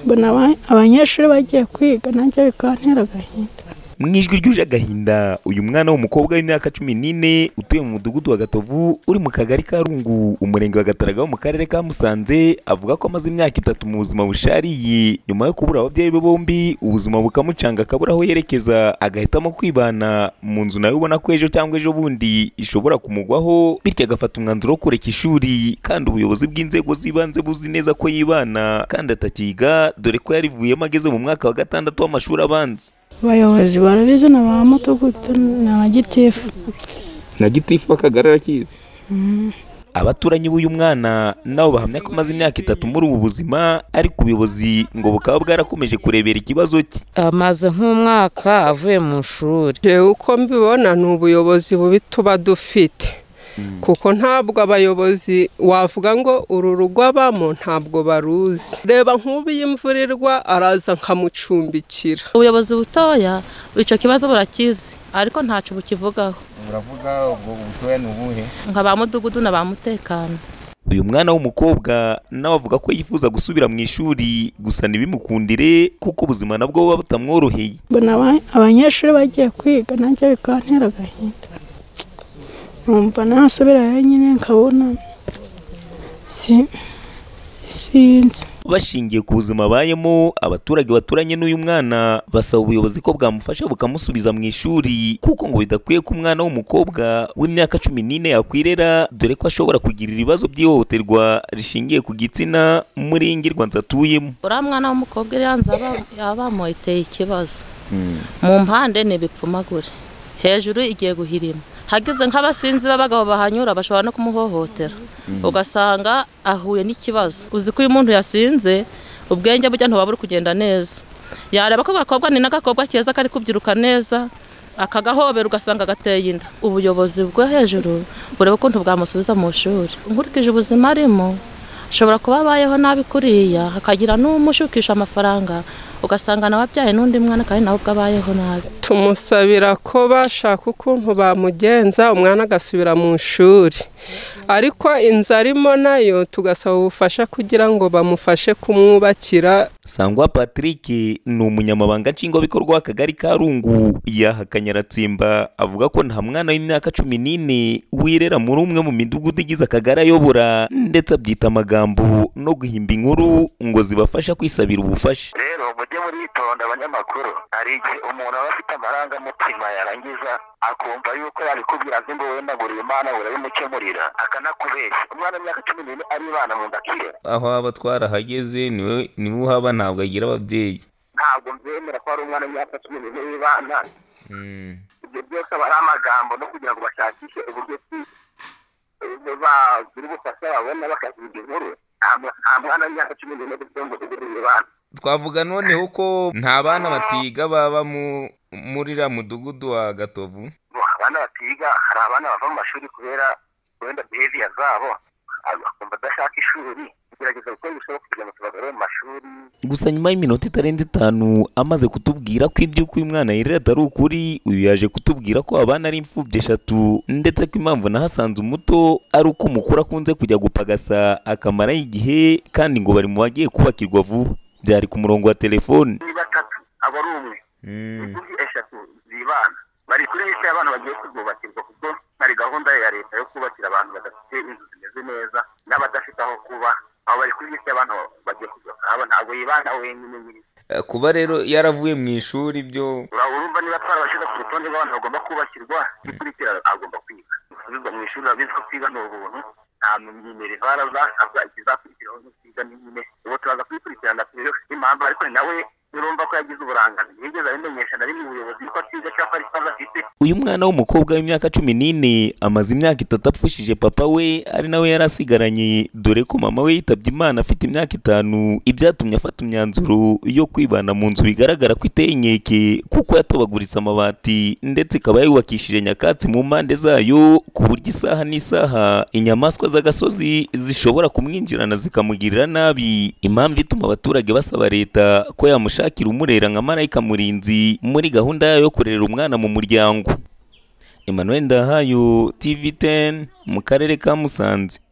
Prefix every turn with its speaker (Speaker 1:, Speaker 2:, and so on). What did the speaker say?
Speaker 1: mbona abanyeshuri bagiye kwiga nabyo bikantera agahinda
Speaker 2: mu ijwi ryuje agahinda uyu mwana w'umukobwa w'imyaka cumi n'ine utuye mu mudugudu wa gatovu uri mu kagari ka rungu umurenge wa gataraga wo mu karere ka musanze avuga ko amaze imyaka itatu mu buzima bushariye nyuma yo kubura ababyeyi be bombi ubuzima bukamucanga akabura aho yerekeza agahitamo kwibana mu nzu nawe ubona ko ejo cyangwa ejo bundi ishobora kumugwaho bityo agafata umwanzuro wo kureka ishuri kandi ubuyobozi bw'inzego z'ibanze buzi neza ko yibana kandi atakiga dore ko yarivuyemo ageze mu mwaka wa gatandatu w'amashuri abanza
Speaker 1: abayobozi barabizi na ba mudugudu na ba gitifu
Speaker 3: na gitifu akagari arakizi
Speaker 2: abaturanyi b'uyu mwana nabo bahamya ko amaze imyaka itatu muri ubu buzima ariko ubuyobozi ngo bukaba bwarakomeje kurebera ikibazo cye
Speaker 4: amaze nk'umwaka avuye mu ishuri
Speaker 5: yewe uko mbibona ni ubuyobozi bubi tuba dufite kuko ntabwo abayobozi wavuga ngo uru rugo abamo ntabwo baruzi reba nk'ubu iyi imvura irwa araza nkamucumbikira
Speaker 6: ubuyobozi butoya icyo kibazo burakizi ariko ntacyo bukivugaho
Speaker 7: buravuga ubwo butoya ni ubuhe
Speaker 6: nka ba mudugudu na ba mutekano
Speaker 2: uyu mwana w'umukobwa nawe avuga ko yifuza gusubira mu ishuri gusa ntibimukundire kuko ubuzima nabwo buba butamworoheye
Speaker 1: mbona abanyeshuri bagiye kwiga nabyo bikantera agahinda numva nasubira nyine nkabona sinzi
Speaker 2: bashingiye ku buzima abayemo abaturage baturanye n'uyu mwana basaba ubuyobozi ko bwamufasha bukamusubiza mu ishuri kuko ngo bidakwiye ko umwana w'umukobwa w'imyaka cumi n'ine yakwirera dore ko ashobora kugirira ibibazo by'ihohoterwa rishingiye ku gitsina muri iyi ngirwa nzatuyemo
Speaker 6: uriya mwana w'umukobwa iri hanze abamo iteye ikibazo mu mpande ntibipfumagure hejuru igiye guhirima hageze nk'abasinzi b'abagabo bahanyura bashobora no kumuhohotera ugasanga ahuye n'ikibazo uzi ko uyu muntu yasinze ubwenge bujya ntuba buri kugenda neza yareba ko agakobwa ni n'agakobwa keza kari kubyiruka neza akagahobera ugasanga agateye inda ubuyobozi bwo hejuru bureba ukuntu bwamusubiza mu ishuri nkurikije ubuzima arimo ashobora kuba abayeho nabi kuriya hakagira n'umushukisha amafaranga ugasanga nawe abyaye n'undi mwana kandi nawe ubwo abayeho nabi
Speaker 5: tumusabira ko bashaka ukuntu bamugenza umwana agasubira mu ishuri ariko inzu arimo nayo tugasaba ubufasha kugira ngo bamufashe kumwubakira
Speaker 2: sangwa patrick ni umunyamabanga nshingwabikorwa w'akagari ka rungu yahakanye aratsimba avuga ko nta mwana w'imyaka cumi n'ine wirera muri umwe mu midugudu igize akagari ayobora ndetse abyita amagambo no guhimba inkuru ngo zibafasha kwisabira ubufasha
Speaker 7: rero mujye muritonda abanyamakuru hari igihe umuntu aba afite amarangamutima yarangiza akumva yuko yabikubwira ngo wenda nguriye imana urabimukemurira akanakubeshya umwana w'imyaka cumi n'ine aribana mu nda akirera
Speaker 3: aho aba twarahageze niwe niwe uhaba ntabwo agira ababyeyi
Speaker 7: ntabwo mbyemera ko ari umwana w'imyaka cumi n'ine wibana ibyo byose aba ari amagambo no kugira ngo bashakishe uburyo ki bagira ubufasha babona bakaziga inkuru nta mwana w'imyaka cumi n'ine dufite mu mudugudu wibana
Speaker 3: twavuga noneho ko nta bana batiga baba muri uriya mudugudu wa gatovu
Speaker 7: abana batiga hari abana bava mu mashuri kubera wenda behaviya zabo bakumva adashaka ishuri tugerageza gukora ibishoboka kugira ngo tubagarure mu mashuri
Speaker 2: gusa nyuma y'iminota itarenze itanu amaze kutubwira ko iby'uko uyu mwana yirera atari ukuri uyu yaje kutubwira ko abana ari imfubyi eshatu ndetse ko impamvu nahasanze umuto ari uko umukuru akunze kujya gupagasa akamaraho igihe kandi ngo bari mu bagiye kubakirwa vuba byari ku murongo wa telefone
Speaker 7: ni batatu aba ari umwe imfubyi eshatu zibana bari kuri liste y'abantu bagiye kuzubakirwa kuko hari gahunda ya leta yo kubakira abantu badafite inzu zimeze neza n'abadafite aho kuba aho bari kuri liste y'abantu bagiye kuzubaka aba ntabwo yibana wenyine nyine
Speaker 3: Eh, kuba rero yaravuye mu ishuri byo
Speaker 7: ura- urumva niba twarabashyize ku rutonde rw'abantu bagomba kubakirwa gukurikira agomba kwiga gusubizwa mu ishuri urabizi ko kwiga ni ubuntu nta myimerere bara zasabwa ikizakurikiraho no kwiga ni nyine ubu turaza kubikurikirana tuyo impamvu ariko ni nawe urumva ko yagize uburangane ntiyigeze abimenyesha na rimwe ubuyobozi ko atiga cyangwa ari ikibazo afite
Speaker 2: uyu mwana w'umukobwa w'imyaka cumi n'ine amaze imyaka itatu apfushije papa we ari nawe yari asigaranye dore ko mama we yitabye imana afite imyaka itanu ibyatumye afata imyanzuro yo kwibana mu nzu bigaragara ko iteye inkeke kuko yatobaguritse amabati ndetse ikaba yubakishije nyakatsi mu mpande zayo ku buryo isaha n'isaha inyamaswa z'agasozi zishobora kumwinjirana zikamugirira nabi impamvu ituma abaturage basaba leta ko yamushakira umurera nka marayika murinzi muri gahunda yayo yo kurera umwana mu muryango Emmanuel Ndahayo TV10 mu karere ka Musanze